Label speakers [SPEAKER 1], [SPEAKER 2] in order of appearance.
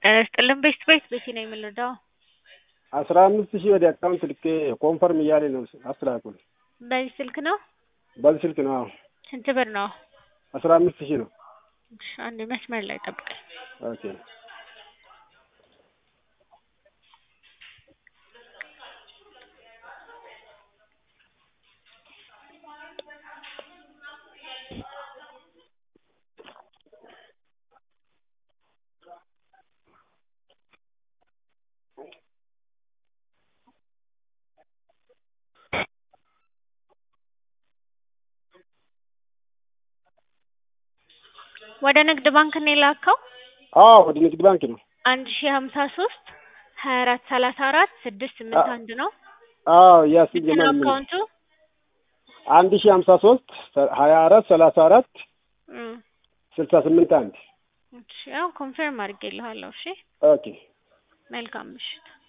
[SPEAKER 1] ጤና ይስጥልን ቤስት ቤት ቤቴ ነው የምንረዳው።
[SPEAKER 2] አስራ አምስት ሺህ ወደ አካውንት ልኬ ኮንፈርም እያለ ነው አስተላልኩል።
[SPEAKER 1] በዚህ ስልክ ነው?
[SPEAKER 2] በዚህ ስልክ ነው። አዎ
[SPEAKER 1] ስንት ብር ነው?
[SPEAKER 2] አስራ አምስት ሺህ ነው።
[SPEAKER 1] እሺ፣ አንድ መስመር ላይ ጠብቀኝ።
[SPEAKER 2] ኦኬ
[SPEAKER 1] ወደ ንግድ ባንክ ነው የላከው?
[SPEAKER 2] አዎ ወደ ንግድ ባንክ ነው።
[SPEAKER 1] አንድ ሺህ ሀምሳ ሶስት ሀያ አራት ሰላሳ አራት ስድስት ስምንት አንድ ነው።
[SPEAKER 2] አዎ ያስ
[SPEAKER 1] ስንት ነው አካውንቱ?
[SPEAKER 2] አንድ ሺህ ሀምሳ ሶስት ሀያ አራት ሰላሳ አራት
[SPEAKER 1] እም፣
[SPEAKER 2] ስልሳ ስምንት አንድ
[SPEAKER 1] እሺ፣ ያው ኮንፈርም አድርጌልሃለሁ። እሺ፣
[SPEAKER 2] ኦኬ
[SPEAKER 1] መልካም ምሽት።